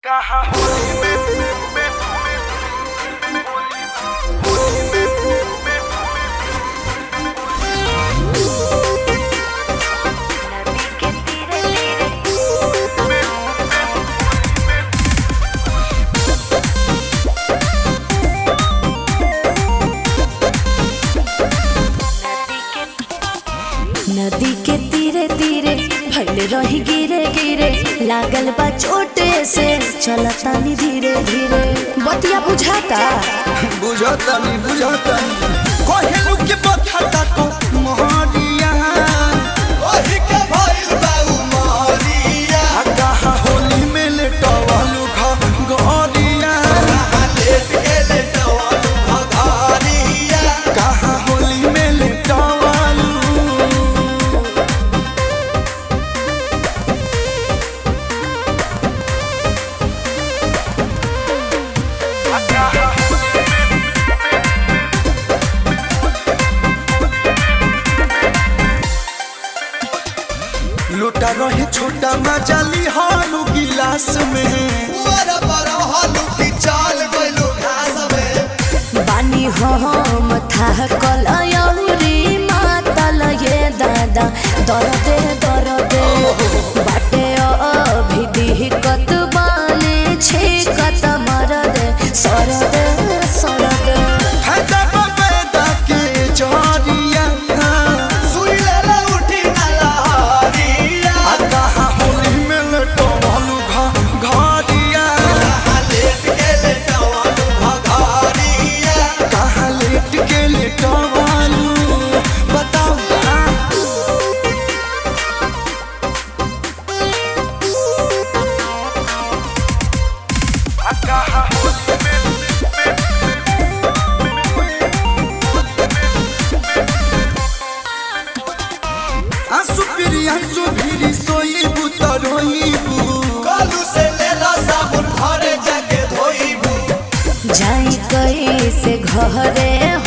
कहा होली में में होली में नदी के तीरे तीरे नदी के नदी के तीरे तीरे भैल रही गिरे गिरे लागल बा चोटे से चलतानी धीरे धीरे बतिया बुझाता बुझतनी बुझतनी कहलू के बखता को मोहरिया ओही के भइल बाऊ मोहरिया कहा होली में लेटवालू घ गरिया लेट के लेटवालू घरिया कहा होली में लेटवालू कहा लुटा रहे छोटा मजाली हालू गिलास में बानी हम था कलयौरी मातल ये दादा दरदे दरदे बाटे अभी दिहकत बाने छिकत मरदे सरदे सरदे है दब पैदा के जहरिया सुई ले उठी नलहरिया आ कहा होली में लटवालू घ घरिया लेट के लेटवालू घरिया कहा लेट के लेटवालू बताओ ना कहा होली में आंसू पिरी आंसू भिरी सोई बुत रोईबू कालू से लेला साबुन घरे जाके धोईबू जाई कैसे घरे